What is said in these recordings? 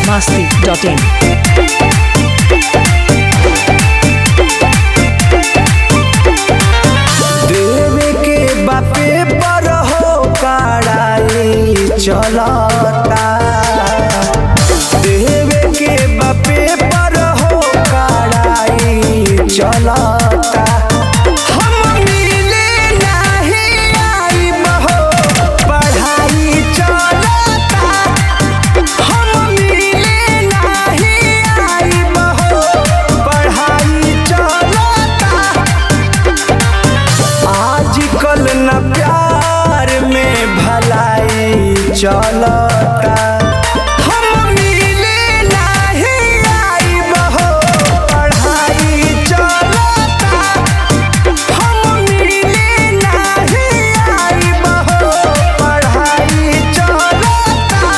biharmasti.in देवे के बापे पर हो कड़ाई चलता देवे के बापे पर हो कड़ाई चलता हम मिले नहीं आइब हो, पढ़ाई चलता हम मिले नहीं आइब हो, पढ़ाई चलता आजकल न प्यार में भलाई चलता हम मिले नहीं आइब हो, पढ़ाई चलता हम मिले नहीं आइब हो, पढ़ाई चलता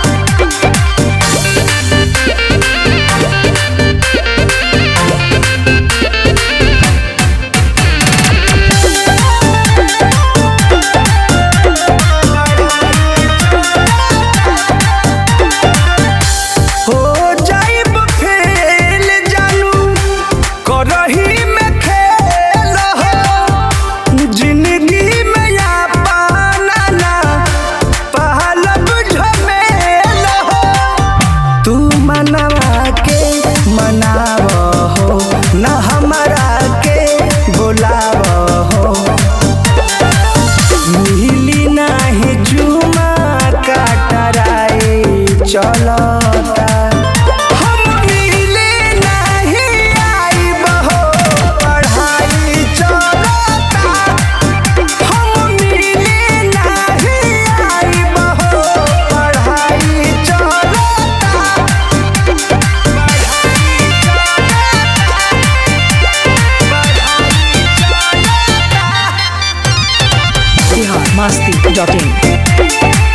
हो जाइब फेल जानू करही में खेल हो जिंदगी में या पाना ना पहलब झमेल हो तू मनवा के मनाव हो न हमारा के बुलाव हो मिली नाही जुमा काटराई चलता हम मिले नहीं आइब हो, पढ़ाई चलता हम मिले नहीं आइब हो, पढ़ाई चलता biharmasti.in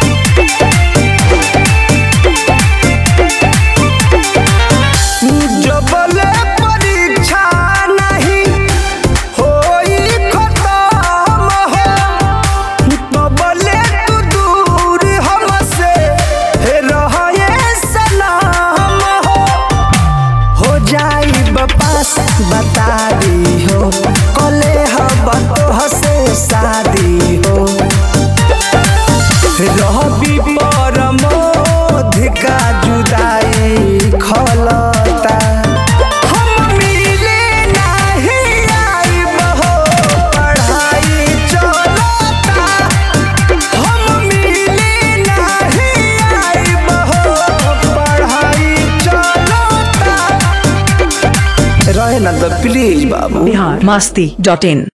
जबले परीक्षा नहीं होई खत्म हो तबले तू दूर हमसे रहे सलाम हो हो जाई बपास बता दी हो कले हब तोहसे शादी हो रहबी परमोध का जुदाई खलता हम मिले नहीं आइब हो, पढ़ाई चलता हम मिले नहीं आइब हो, पढ़ाई चलता रहे ना तो प्लीज बाबू biharmasti.in